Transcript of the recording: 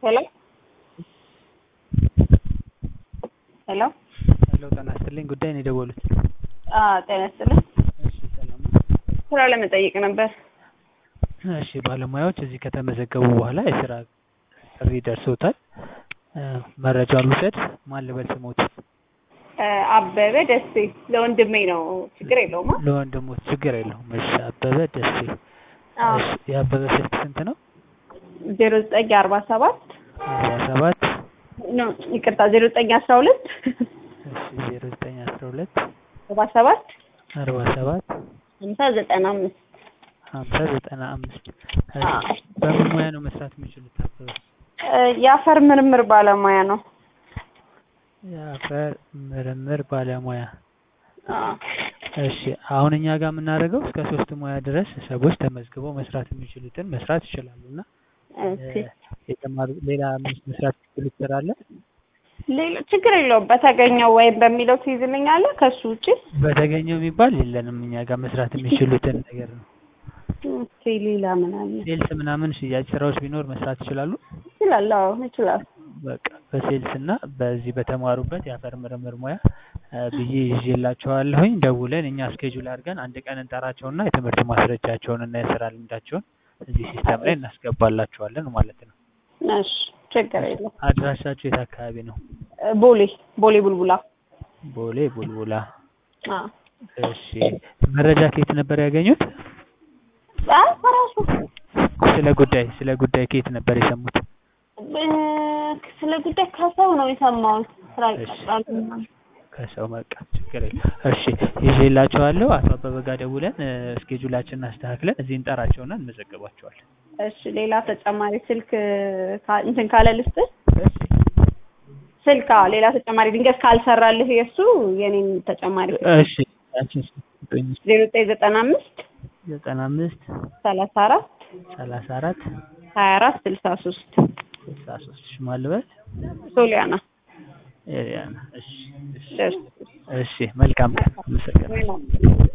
ሄሎ ሄሎ ሄሎ ጤና ይስጥልኝ ጉዳይ ነው የደወሉት? አዎ ጤና ይስጥልኝ። እሺ ሰላም ነው። ስራ ለመጠየቅ ነበር። እሺ ባለሙያዎች እዚህ ከተመዘገቡ በኋላ የስራ ጥሪ ደርሶታል። እ መረጃውን ልውሰድ። ማን ልበል ስሞት? እ አበበ ደሴ ለወንድሜ ነው። ችግር የለውም። ለወንድሞት ችግር የለውም። እሺ አበበ ደሴ። አዎ እሺ የአበበ ስልክ ስንት ነው? ዜሮ ዘጠኝ አርባ ሰባት አርባ ሰባት ኖ ይቅርታ ዜሮ ዘጠኝ አስራ ሁለት እሺ ዜሮ ዘጠኝ አስራ ሁለት አርባ ሰባት አርባ ሰባት ሀምሳ ዘጠና አምስት ሀምሳ ዘጠና አምስት እሺ በምን ሙያ ነው መስራት የሚችሉት አበበ? እ የአፈር ምርምር ባለሙያ ነው። የአፈር ምርምር ባለሙያ አዎ እሺ አሁን እኛ ጋር የምናደርገው እስከ ሶስት ሙያ ድረስ ሰዎች ተመዝግበው መስራት የሚችሉትን መስራት ይችላሉ እና ኦኬ የተማሩ ሌላ መስራት የሚችሉት ስራ አለ? ሌላ ችግር የለውም። በተገኘው ወይም በሚለው ትይዝልኛለህ። ከሱ ውጪ በተገኘው የሚባል የለንም እኛ ጋር መስራት የሚችሉትን ነገር ነው። ኦኬ ሌላ ምን አለ? ሴልስ ምናምን ሽያጭ ስራዎች ቢኖር መስራት ይችላሉ። ይችላል። አዎ ይችላል። በቃ በሴልስ እና በዚህ በተማሩበት የአፈር ምርምር ሙያ እ ብዬ ይዤላቸዋለሁኝ። ደውለን እኛ እስኬጁል አድርገን አንድ ቀን እንጠራቸውና የትምህርት ማስረጃቸውን እና የስራ ልምዳቸውን እዚህ ሲስተም ላይ እናስገባላቸዋለን ማለት ነው። እሺ ችግር የለም። አድራሻቸው የት አካባቢ ነው? እ ቦሌ ቦሌ ቡልቡላ። ቦሌ ቡልቡላ። አዎ እሺ መረጃ ከየት ነበር ያገኙት? አይ በራሱ ስለ ጉዳይ ስለ ጉዳይ ከየት ነበር የሰሙት? እ ስለ ጉዳይ ከሰው ነው የሰማሁት። ስራ እሺ። ይቀጥራል ምናምን። ከሰው በቃ ችግር የለም። እሺ ይዤላቸዋለሁ። አቶ አበበ ጋር ደውለን እ እስኬጁላችንን አስተካክለን እዚህ እንጠራቸውና እንመዘግባቸዋለን። እሺ ሌላ ተጨማሪ ስልክ ካ- እንትን ካለ ልስጥህ? እሺ ስልክ አዎ፣ ሌላ ተጨማሪ ድንገት ካልሰራልህ የእሱ የኔን ተጨማሪ እሺ ያችን ስጡኝ። ዜሮ ዘጠኝ ዘጠና አምስት ዘጠና አምስት ሰላሳ አራት ሰላሳ አራት ሀያ አራት ስልሳ ሶስት ስልሳ ሶስት ሽማልበል ሶሊያና ኤሪያና። እሺ እሺ ደስ እሺ መልካም ቀን። አመሰግናለሁ።